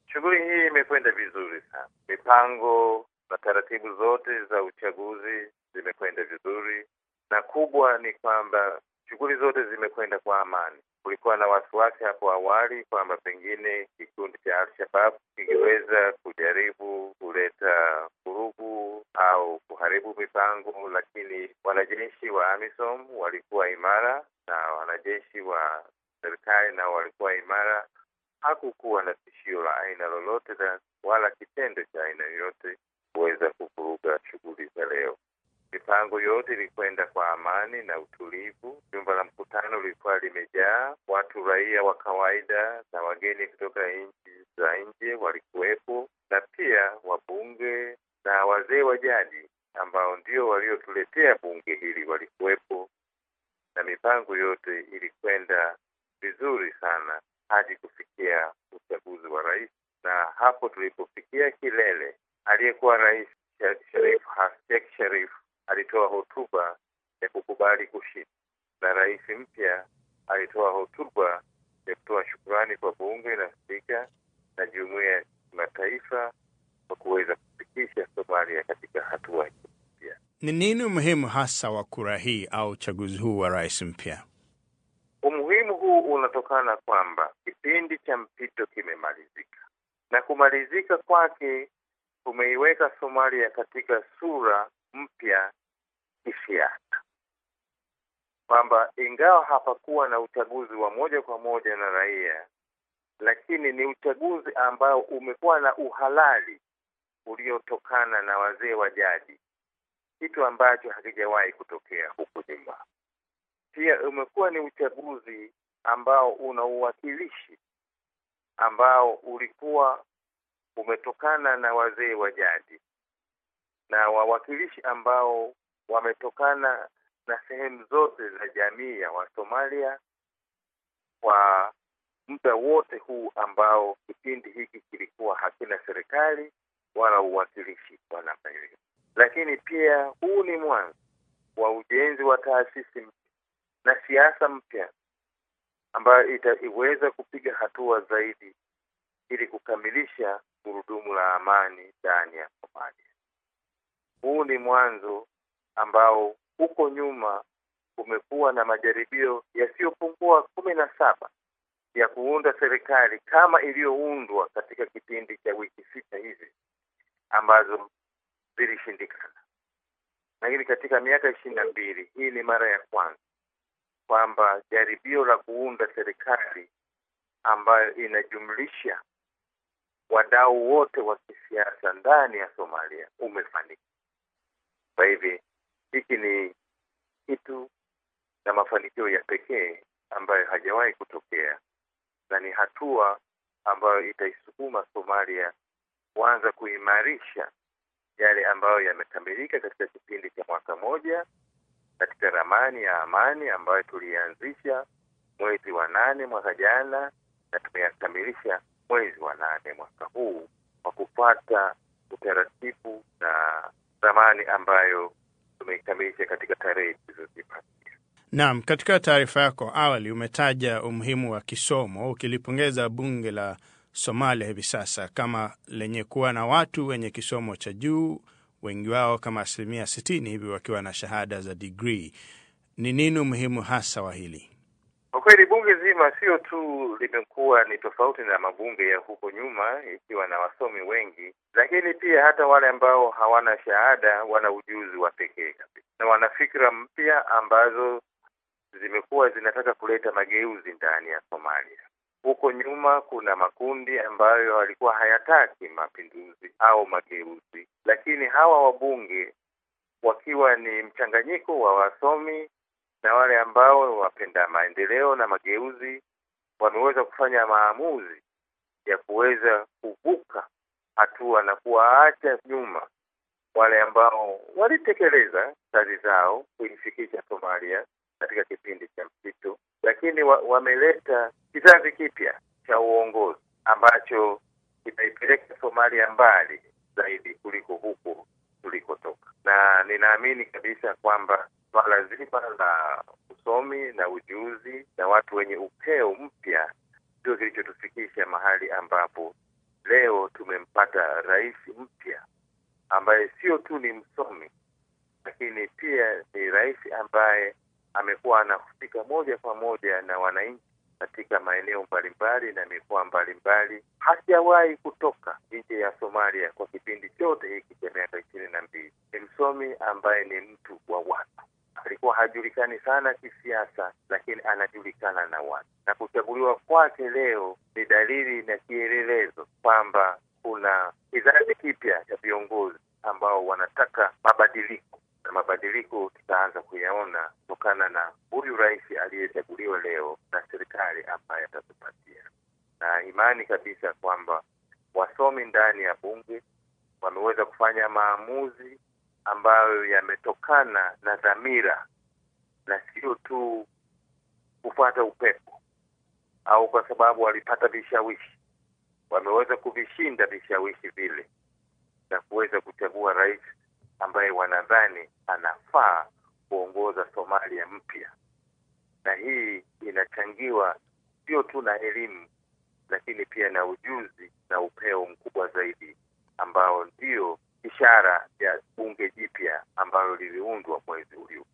Shughuli hii imekwenda vizuri sana. Mipango na taratibu zote za uchaguzi zimekwenda vizuri, na kubwa ni kwamba shughuli zote zimekwenda kwa amani. Kulikuwa na wasiwasi hapo awali kwamba pengine kikundi cha Al-Shabaab kingeweza kujaribu kuleta vurugu au kuharibu mipango, lakini wanajeshi wa AMISOM walikuwa imara na wanajeshi wa serikali nao walikuwa imara. Hakukuwa na tishio la aina lolote na wala kitendo cha aina yoyote kuweza kuvuruga shughuli za leo. Mipango yote ilikwenda kwa amani na utulivu. Jumba la mkutano lilikuwa limejaa watu, raia wa kawaida na wageni kutoka nchi za nje walikuwepo, na pia wabunge na wazee wa jadi ambao ndio waliotuletea bunge hili walikuwepo, na mipango yote ilikwenda vizuri sana hadi kufikia uchaguzi wa rais, na hapo tulipofikia kilele, aliyekuwa rais Sharif Sheikh Sharif alitoa hotuba ya kukubali kushinda, na rais mpya alitoa hotuba ya kutoa shukurani kwa bunge na spika na jumuiya ya kimataifa kwa kuweza kufikisha Somalia katika hatua hii mpya. Ni nini umuhimu hasa wa kura hii au uchaguzi huu wa rais mpya? Umuhimu huu unatokana kwamba kipindi cha mpito kimemalizika, na kumalizika kwake kumeiweka Somalia katika sura mpya kisiasa, kwamba ingawa hapakuwa na uchaguzi wa moja kwa moja na raia, lakini ni uchaguzi ambao umekuwa na uhalali uliotokana na wazee wa jadi, kitu ambacho hakijawahi kutokea huku nyuma. Pia umekuwa ni uchaguzi ambao una uwakilishi ambao ulikuwa umetokana na wazee wa jadi na wawakilishi ambao wametokana na sehemu zote za jamii ya Wasomalia kwa muda wote huu ambao kipindi hiki kilikuwa hakina serikali wala uwakilishi wa namna hiyo. Lakini pia huu ni mwanzo wa ujenzi wa taasisi mpya na siasa mpya ambayo itaiweza kupiga hatua zaidi ili kukamilisha gurudumu la amani ndani ya Somalia. Huu ni mwanzo ambao huko nyuma kumekuwa na majaribio yasiyopungua kumi na saba ya kuunda serikali kama iliyoundwa katika kipindi cha wiki sita hivi ambazo zilishindikana, lakini katika miaka ishirini na mbili hii ni mara ya kwanza kwamba jaribio la kuunda serikali ambayo inajumlisha wadau wote wa kisiasa ndani ya Somalia umefanikiwa. Kwa hivi hiki ni kitu na mafanikio ya pekee ambayo hajawahi kutokea, na ni hatua ambayo itaisukuma Somalia kuanza kuimarisha yale ambayo yamekamilika katika kipindi cha mwaka moja katika ramani ya amani ambayo tulianzisha mwezi wa nane mwaka jana na tumeyakamilisha mwezi wa nane mwaka huu kwa kufuata utaratibu na ramani ambayo tumeikamilisha katika tarehe tulizozipatia. Naam, katika taarifa yako awali umetaja umuhimu wa kisomo ukilipongeza bunge la Somalia hivi sasa kama lenye kuwa na watu wenye kisomo cha juu, wengi wao kama asilimia sitini hivi wakiwa na shahada za digrii. Ni nini umuhimu hasa wa hili? Kwa kweli bunge zima sio tu limekuwa ni tofauti na mabunge ya huko nyuma, ikiwa na wasomi wengi, lakini pia hata wale ambao hawana shahada wana ujuzi wa pekee kabisa na wana fikra mpya ambazo zimekuwa zinataka kuleta mageuzi ndani ya Somalia. Huko nyuma kuna makundi ambayo walikuwa hayataki mapinduzi au mageuzi, lakini hawa wabunge wakiwa ni mchanganyiko wa wasomi na wale ambao wapenda maendeleo na mageuzi wameweza kufanya maamuzi ya kuweza kuvuka hatua na kuwaacha nyuma wale ambao walitekeleza kazi zao kuifikisha Somalia katika kipindi cha mpito, lakini wa, wameleta kizazi kipya cha uongozi ambacho kitaipeleka Somalia mbali zaidi kuliko huko tulikotoka, na ninaamini kabisa kwamba swala zima la usomi na ujuzi na watu wenye upeo mpya ndio kilichotufikisha mahali ambapo leo tumempata rais mpya ambaye sio tu ni msomi, lakini pia ni rais ambaye amekuwa anahusika moja kwa moja na wananchi katika maeneo mbalimbali na mikoa mbalimbali. Hajawahi kutoka nje ya Somalia kwa kipindi chote hiki cha miaka ishirini na mbili. Ni msomi ambaye ni mtu wa watu. Alikuwa hajulikani sana kisiasa, lakini anajulikana na watu, na kuchaguliwa kwake leo ni dalili na kielelezo kwamba kuna kizazi kipya cha viongozi ambao wanataka mabadiliko na mabadiliko tutaanza kuyaona kutokana na huyu rais aliyechaguliwa leo na serikali ambaye atatupatia, na imani kabisa kwamba wasomi ndani ya bunge wameweza kufanya maamuzi ambayo yametokana na dhamira na sio tu kufuata upepo au kwa sababu walipata vishawishi. Wameweza kuvishinda vishawishi vile na kuweza kuchagua rais ambaye wanadhani anafaa kuongoza Somalia mpya, na hii inachangiwa sio tu na elimu, lakini pia na ujuzi na upeo mkubwa zaidi ambao ndio ishara ya bunge jipya ambalo liliundwa mwezi uliopita.